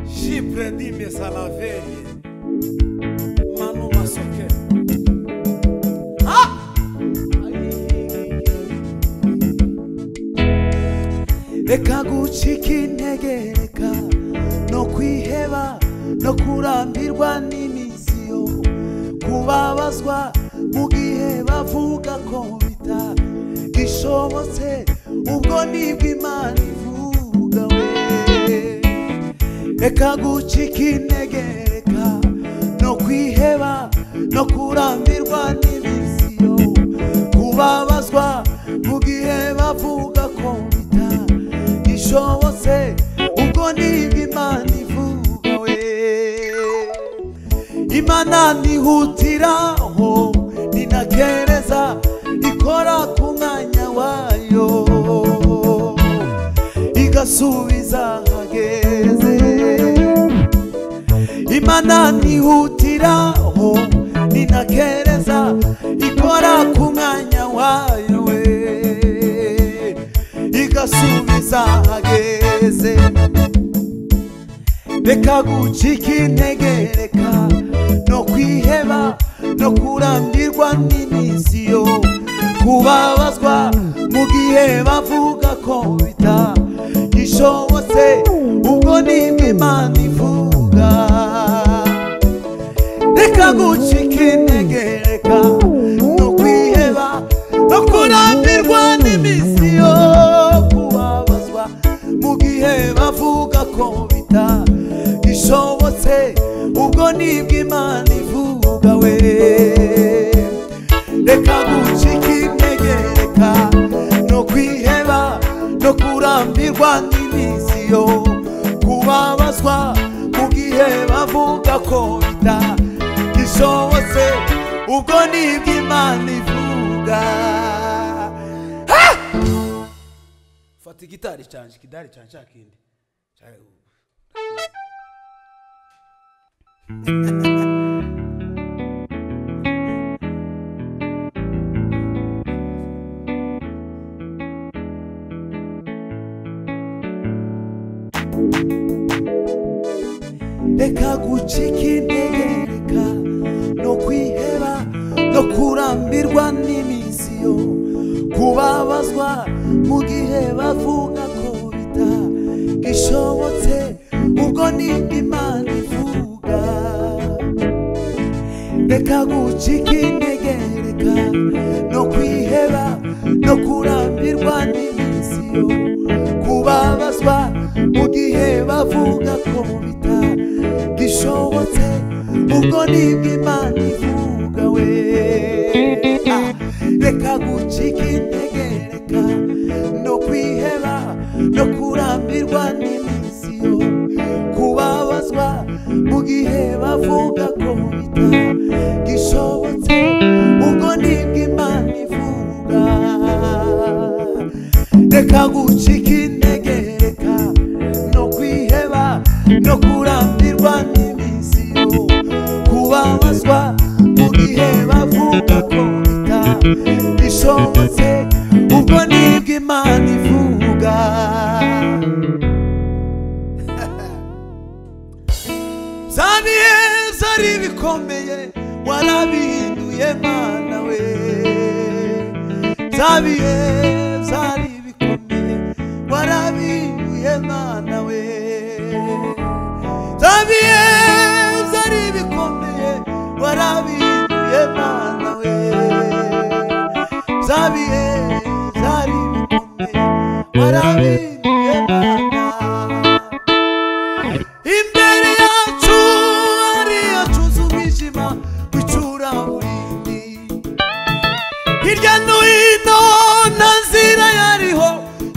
Jipredime Salavene Manu Masoke Ah! Reka gucika intege reka no kwiheba no kurambirwa n'imisiyo kubabazwa mu gihe bavuga ko bitagishobotse ubwo nibwo imana ivuga we reka gucika intege reka no kwiheba no kurambirwa n'ibisiyo kubabazwa mu gihe bavuga ko bita gishobotse ubwo nibwo imana ivuga we imana ntihutiraho ninakereza ikora ku mwanya wayo igasubiza hageze imana ntihutiraho ninakereza ikora ku mwanya wayo we igasubiza hageze reka gucika intege reka no kwiheba no kurambirwa n'imisiyo kubabazwa mu gihe bavuga ko bitagishobotse ubwo nimba imana ivuga reka gucika intege reka no kwiheba no kurambirwa n'imisiyo kubabazwa mu gihe bavuga ko bitagishobotse ubwo nibwo imana ivuga we reka gucika intege reka no kwiheba no kurambirwa n'imisiyo kubabazwa mu gihe bavuga ko bitagishobotse ubwo nibwo imana ivuga fata igitari cyanje ikidari cyanje cya kindi reka gucika intege reka no kwiheba no kurambirwa n'imisiyo kubabazwa mu gihe bavuga ko bitagishobotse ubwo ni imana ivuga reka gucika intege reka no kwiheba no kurambirwa n'imisiyo kubabazwa mu gihe bavuga ko bitagishobotse ubwo nibwo imana ivuga we Ah, reka gucika intege reka no kwiheba no kurambirwa n'imisiyo kubabazwa mu gihe bavuga ko bitagishobotse ubwo nibwo imana ivuga reka gucika intege reka no kwiheba no kurambirwa n'imisiyo kubabazwa mu gihe bavuga ko bitagishobotse ubwo nibwo imana ivuga byabiheza ari bikomeye warabihinduye mana we byabiheza ari bikomeye warabihinduye mana we byabiheza ari bikomeye warabihinduye mana we byabiheza ari bikomeye warabihinduye mana imbere yacu hariyo tuzi umwijima w'icuraburindi hirya no hino nta nzira yariho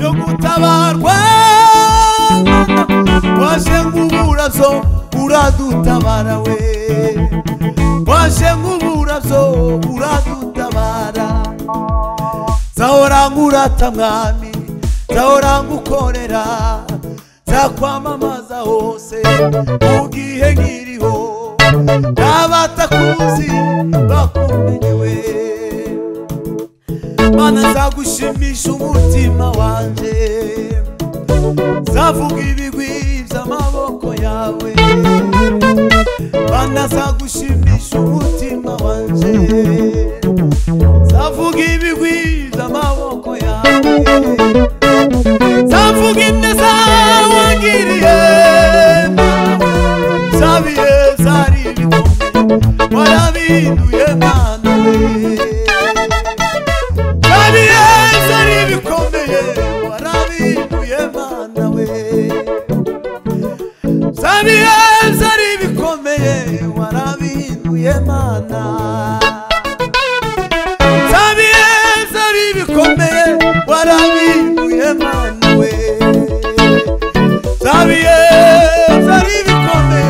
yo gutabarwa waje nk'uburazo uradutabara we waje nk'uburazo uradutabara zahoranga urata mwami zahoranga ukorera zakwamamaza hose mu gihe nkiriho n'abatakuzi bakumenyewe mana nzagushimisha umutima wanjye nzavuga ibigwi by'amaboko yawe mana nzagushimisha umutima wanjye nzavuga ibigwi by'amaboko yawe nzavuga ineza wangiriye zabiye zari ibikombe warabihinduye mana we kandi yesu ari ibikomeye warabihuye mana we kandi yesu ari ibikomeye warabihuye mana kandi yesu ari ibikomeye warabihuye mana we kandi yesu ari ibikomeye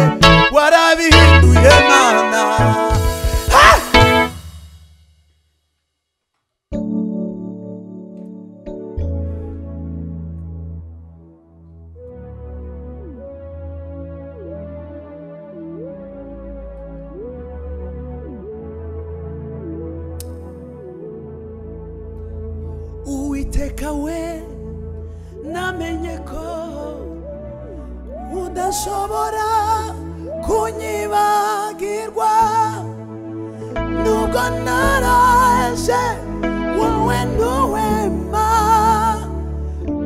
warabihuye mana ha! uwiteka we namenye ko udashobora kunyibagirwa nubwo naraje wowe ntuwema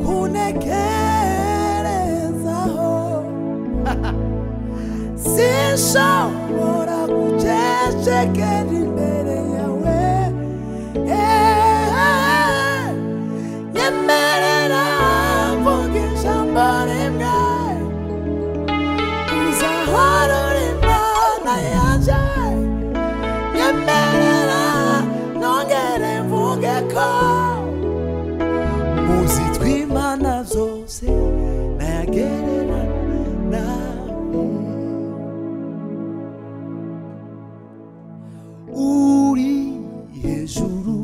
kunekerezaho sinshobora gucecekera imbere yawe Eh, nyemerera mvuga ijambo rimwe uzahorora imana yanjye nyemerera nongere mvuge ko muzi tw'imana zose nayagererana nawe uri hejuru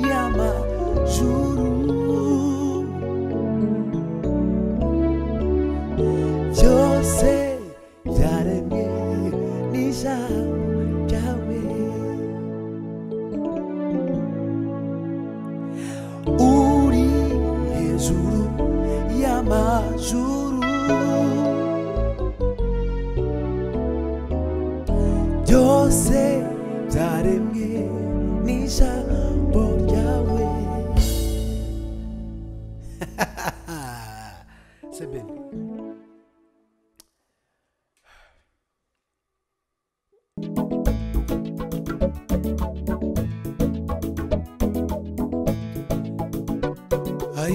y'amajuru byose byaremwe n'ijambo ryawe uri hejuru y'amajuru byose byaremwe n'ijambo ryawe sebeni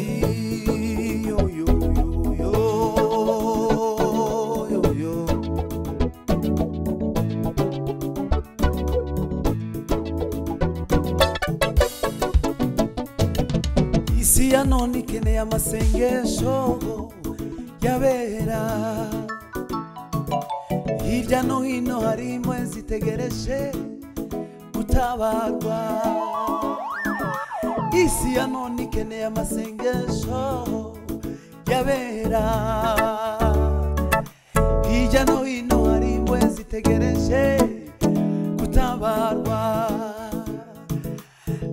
Ay, yo, yo, yo, yo, yo, yo. isi ya none ikeneye amasengesho y'abera hirya no hino hari imwe zitegereje gutabarwa isi ya none ikeneye amasengesho y'abera hirya no hino hari imwe zitegereje gutabarwa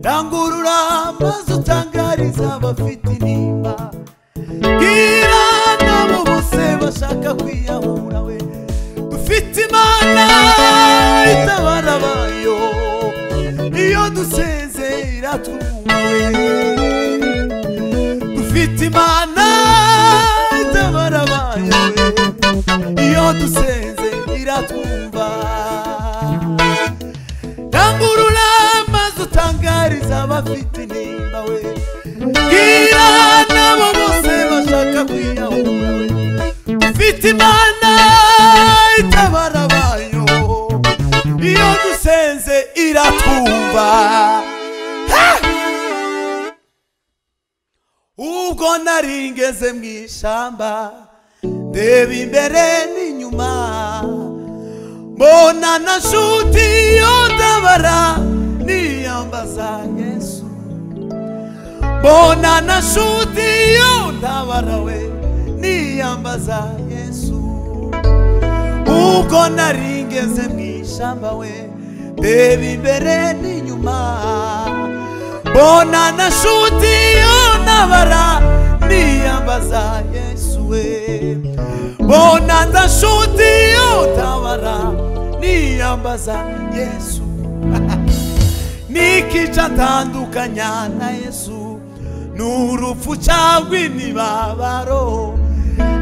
rangurura amazi utangariza abafite intimba bwira nabo bose bashaka kwiyahura we dufite imana itabara bayo iyo dusezera twumva we dufite imana itabara bayo we iyo dusezera twumva rangurura amazi utangariza abafite intimba we bwira nabo bose bashaka kwiyahura we ufite imana itabara bayo iyo dusenze iratwumva Ha! ubwo nari ngeze mu ishyamba ndeba imbere n'inyuma mbona na nshuti yotabara niyambaza yesu mbona na nshuti yotabara we niyambaza yesu ubwo nari ngeze mu ishyamba we mbeba imbere n'inyuma mbona nashuti untabara niyambaza yesu we mbona ndashuti untabara niyambaza yesu nikica ntandukanya na yesu n'urupfu cyangwa imibabaro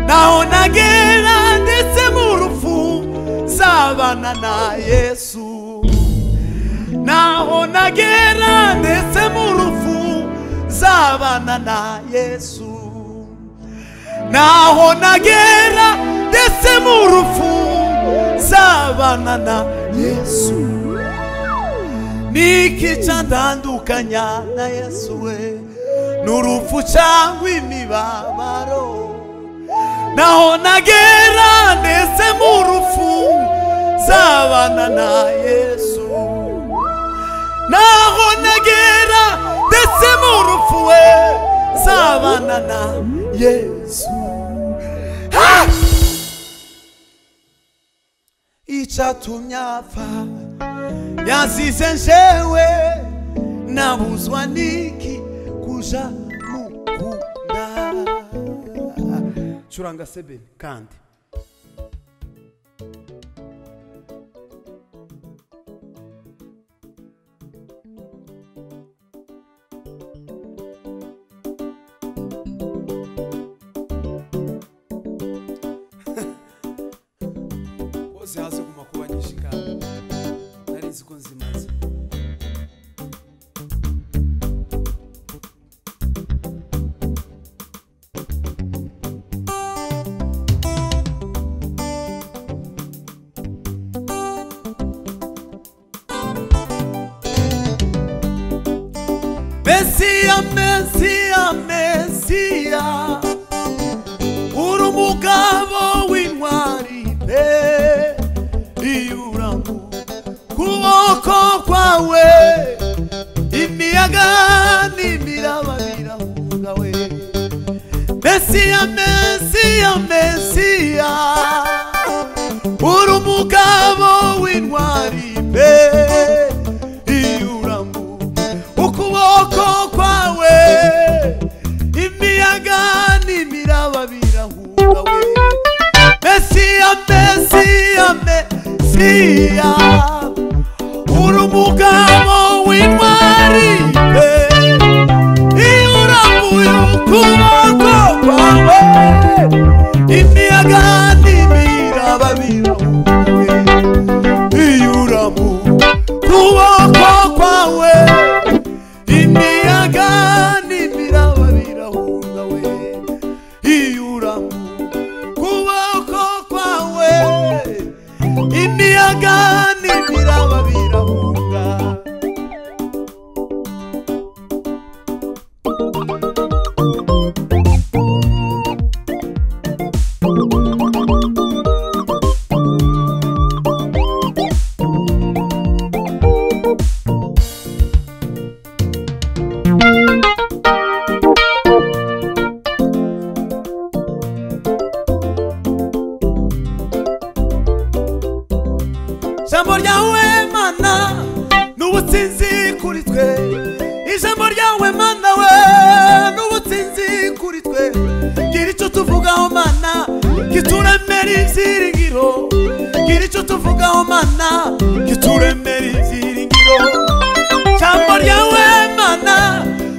naho nagera ndetse mu rupfu zabana na yesu naho nagera ndetse mu rufu zabana na yesu naho nagera ndetse mu rufu zabana na yesu nikica ntandukanya na yesu we n'urupfu cyangwa imibabaro naho nagera ndetse mu rufu zabana na yesu naho nagera ndetse mu rupfu we nzabana na yesu Ha! icyatumye apfa yansize njewe nabuzwa niki kuja mukunda curanga sebeni kandi hose hazoguma kuba nyinshi kandi nari nzi ko nzimaze Mesiya, Mesiya, Mesiya, uri umugabo w'intwari pe iyuramu kuboko kwawe imiyaga n'imiraba birahungawe Mesiya, Mesiya, Mesiya, uri umugabo w'intwari pe iyuramu ukuboko kwawe imiyaga n'imiraba birahungawe mesiya mesiya mesiya uri umugabo w'intwari pe iyo urambuye ukuboko kwawe imiyaga n'imiraba birahungawe iyuramu kuboko kwawe imiyaga n'imiraba birahungawe iyuramu kuboko kwawe imiyaga n'imiraba birahunga ijambo ryawe mana n'ubutsinzi kuri twe ijambo ryawe mana we n'ubutsinzi kuri twe gira icyo tuvugaho mana kituremere ibyiringiro gira icyo tuvugaho mana kituremere ibyiringiro ijambo ryawe mana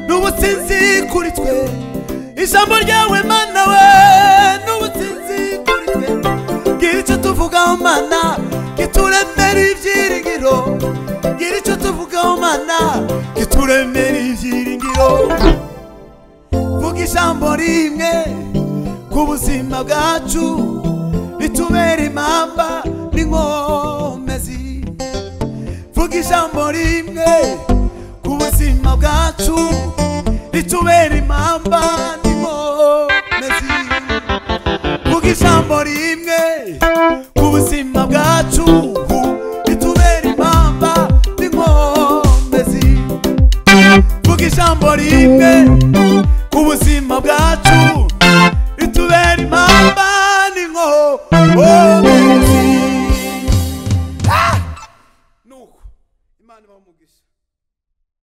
n'ubutsinzi kuri twe ijambo ryawe mana we n'ubutsinzi kuri twe gira icyo tuvugaho mana kituremere ibyiringiro gira icyo tuvugaho mana kituremere ibyiringiro vuga ijambo rimwe ku buzima bwacu bitubere impamba n'inkomezi vuga ijambo rimwe ku buzima bwacu ritubere impamba n'inkomezi vuga ijambo rimwe ku buzima bwacu ritubera impamba n'inkomezi vuga ijambo rimwe ku buzima bwacu ritubera impamba n'inkomezi Ah! nuko imana ibaha umugisha